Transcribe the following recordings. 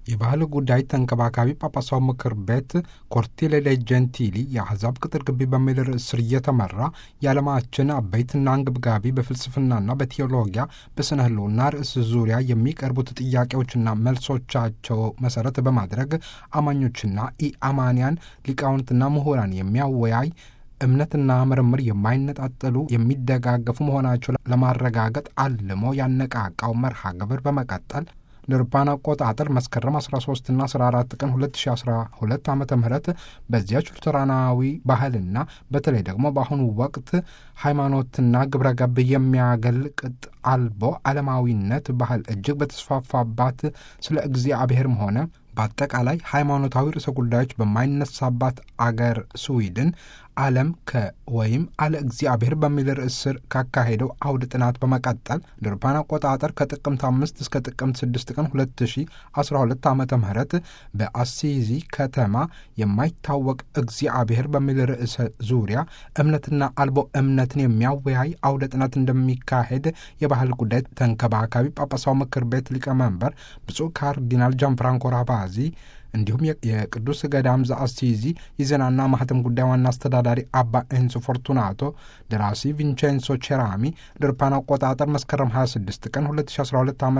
የባህል ጉዳይ ተንከባካቢ ጳጳሳው ምክር ቤት ኮርቲሌ ደ ጀንቲሊ የአሕዛብ ቅጥር ግቢ በሚል ርዕስ ስር እየተመራ የዓለማችን አበይትና አንገብጋቢ በፍልስፍናና በቴዎሎጊያ በስነ ህልውና ርዕስ ዙሪያ የሚቀርቡት ጥያቄዎችና መልሶቻቸው መሰረት በማድረግ አማኞችና ኢአማንያን ሊቃውንትና ምሁራን የሚያወያይ እምነትና ምርምር የማይነጣጠሉ የሚደጋገፉ መሆናቸው ለማረጋገጥ አልሞ ያነቃቃው መርሃ ግብር በመቀጠል ንርፓን አቆጣጠር መስከረም 13 ና 14 ቀን 2012 ዓ ም በዚያች ሉተራናዊ ባህልና በተለይ ደግሞ በአሁኑ ወቅት ሃይማኖትና ግብረ ገብ የሚያገል ቅጥ አልቦ ዓለማዊነት ባህል እጅግ በተስፋፋባት ስለ እግዚአብሔርም ሆነ በአጠቃላይ ሃይማኖታዊ ርዕሰ ጉዳዮች በማይነሳባት አገር ስዊድን ዓለም ከወይም አለ እግዚአብሔር በሚል ርዕስ ስር ካካሄደው አውድ ጥናት በመቀጠል ድርፓን አቆጣጠር ከጥቅምት አምስት እስከ ጥቅምት ስድስት ቀን ሁለት ሺ አስራ ሁለት ዓመተ ምህረት በአሲዚ ከተማ የማይታወቅ እግዚአብሔር በሚል ርዕሰ ዙሪያ እምነትና አልቦ እምነትን የሚያወያይ አውደ ጥናት እንደሚካሄድ የባህል ጉዳይ ተንከባካቢ ጳጳሳው ምክር ቤት ሊቀመንበር ብፁዕ ካርዲናል ጃንፍራንኮ ራቫዚ እንዲሁም የቅዱስ ገዳም ዘአሲዚ የዜናና ማህተም ጉዳይ ዋና አስተዳዳሪ አባ ኤንሶ ፎርቱናቶ፣ ደራሲ ቪንቼንሶ ቼራሚ ድርፓን አቆጣጠር መስከረም 26 ቀን 2012 ዓ ም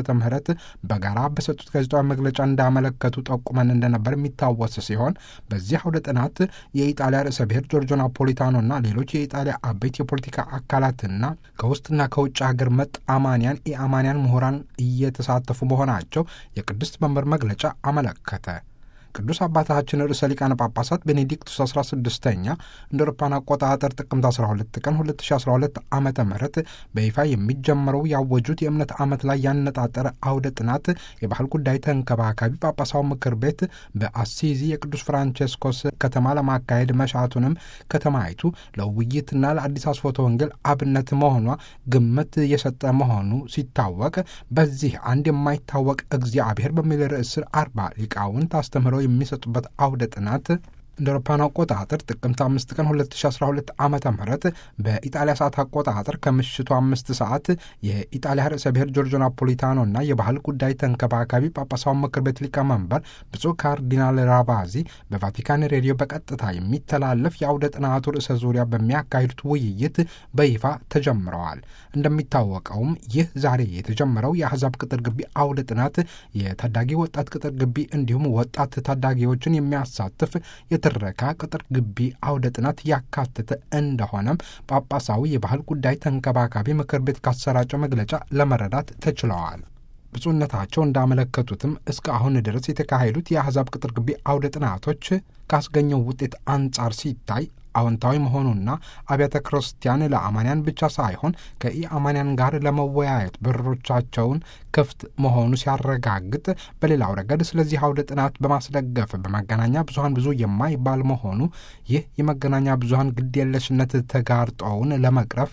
በጋራ በሰጡት ጋዜጣዊ መግለጫ እንዳመለከቱ ጠቁመን እንደነበር የሚታወስ ሲሆን በዚህ አውደ ጥናት የኢጣሊያ ርዕሰ ብሔር ጆርጆ ናፖሊታኖና ሌሎች የኢጣሊያ አበይት የፖለቲካ አካላትና ከውስጥና ከውጭ ሀገር መጥ አማንያን ኢአማንያን ምሁራን እየተሳተፉ መሆናቸው የቅድስት መንበር መግለጫ አመለከተ። ቅዱስ አባታችን ርዕሰ ሊቃነ ጳጳሳት ቤኔዲክቱስ 16ኛ እንደ አውሮፓውያን አቆጣጠር ጥቅምት 12 ቀን 2012 ዓ ም በይፋ የሚጀምረው ያወጁት የእምነት ዓመት ላይ ያነጣጠረ አውደ ጥናት የባህል ጉዳይ ተንከባካቢ ጳጳሳው ምክር ቤት በአሲዚ የቅዱስ ፍራንቼስኮስ ከተማ ለማካሄድ መሻቱንም ከተማይቱ ለውይይትና ለአዲስ አስፎተ ወንጌል አብነት መሆኗ ግምት የሰጠ መሆኑ ሲታወቅ በዚህ አንድ የማይታወቅ እግዚአብሔር በሚል ርዕስ ስር አርባ ሊቃውንት አስተምህረው የሚሰጡበት አውደ ጥናት እንደ አውሮፓውያን አቆጣጠር ጥቅምት አምስት ቀን 2012 ዓ ም በኢጣሊያ ሰዓት አቆጣጠር ከምሽቱ አምስት ሰዓት የኢጣሊያ ርዕሰ ብሔር ጆርጆ ናፖሊታኖ እና የባህል ጉዳይ ተንከባካቢ ጳጳሳውን ምክር ቤት ሊቀመንበር ብፁዕ ካርዲናል ራቫዚ በቫቲካን ሬዲዮ በቀጥታ የሚተላለፍ የአውደ ጥናቱ ርዕሰ ዙሪያ በሚያካሂዱት ውይይት በይፋ ተጀምረዋል። እንደሚታወቀውም ይህ ዛሬ የተጀመረው የአሕዛብ ቅጥር ግቢ አውደ ጥናት የታዳጊ ወጣት ቅጥር ግቢ እንዲሁም ወጣት ታዳጊዎችን የሚያሳትፍ የትረካ ቅጥር ግቢ አውደ ጥናት ያካተተ እንደሆነም ጳጳሳዊ የባህል ጉዳይ ተንከባካቢ ምክር ቤት ካሰራጨው መግለጫ ለመረዳት ተችለዋል። ብፁዕነታቸው እንዳመለከቱትም እስከ አሁን ድረስ የተካሄዱት የአሕዛብ ቅጥር ግቢ አውደ ጥናቶች ካስገኘው ውጤት አንጻር ሲታይ አዎንታዊ መሆኑና አብያተ ክርስቲያን ለአማንያን ብቻ ሳይሆን ከኢአማንያን ጋር ለመወያየት በሮቻቸውን ክፍት መሆኑ ሲያረጋግጥ፣ በሌላው ረገድ ስለዚህ አውደ ጥናት በማስደገፍ በመገናኛ ብዙኃን ብዙ የማይባል መሆኑ ይህ የመገናኛ ብዙኃን ግድየለሽነት ተጋርጦውን ለመቅረፍ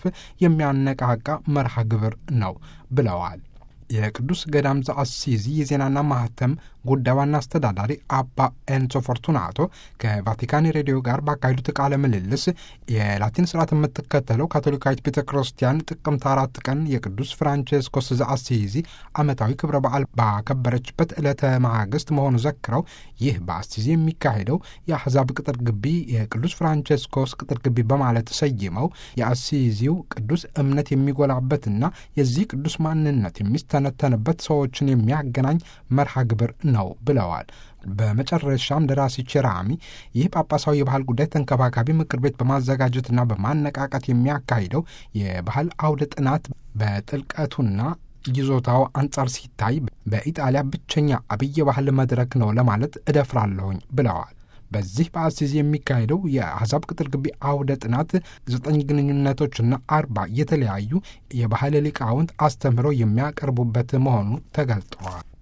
የሚያነቃቃ መርሃ ግብር ነው ብለዋል። የቅዱስ ገዳም ዘአሲዚ የዜናና ማህተም ጉዳይ ዋና አስተዳዳሪ አባ ኤንሶ ፎርቱናቶ ከቫቲካን ሬዲዮ ጋር ባካሄዱት ቃለ ምልልስ የላቲን ስርዓት የምትከተለው ካቶሊካዊት ቤተ ክርስቲያን ጥቅምት አራት ቀን የቅዱስ ፍራንቼስኮስ ዘአሲዚ ዓመታዊ ክብረ በዓል ባከበረችበት ዕለተ ማግስት መሆኑ ዘክረው ይህ በአሲዚ የሚካሄደው የአሕዛብ ቅጥር ግቢ የቅዱስ ፍራንቼስኮስ ቅጥር ግቢ በማለት ሰይመው የአሲዚው ቅዱስ እምነት የሚጎላበትና የዚህ ቅዱስ ማንነት የሚስተነተንበት ሰዎችን የሚያገናኝ መርሃ ግብር ነው ብለዋል። በመጨረሻም ደራሲ ቼራሚ ይህ ጳጳሳዊ የባህል ጉዳይ ተንከባካቢ ምክር ቤት በማዘጋጀትና በማነቃቃት የሚያካሂደው የባህል አውደ ጥናት በጥልቀቱና ይዞታው አንጻር ሲታይ በኢጣሊያ ብቸኛ አብይ የባህል መድረክ ነው ለማለት እደፍራለሁኝ ብለዋል። በዚህ በአሲዚ የሚካሄደው የአሕዛብ ቅጥር ግቢ አውደ ጥናት ዘጠኝ ግንኙነቶችና አርባ የተለያዩ የባህል ሊቃውንት አስተምህረው የሚያቀርቡበት መሆኑ ተገልጠዋል።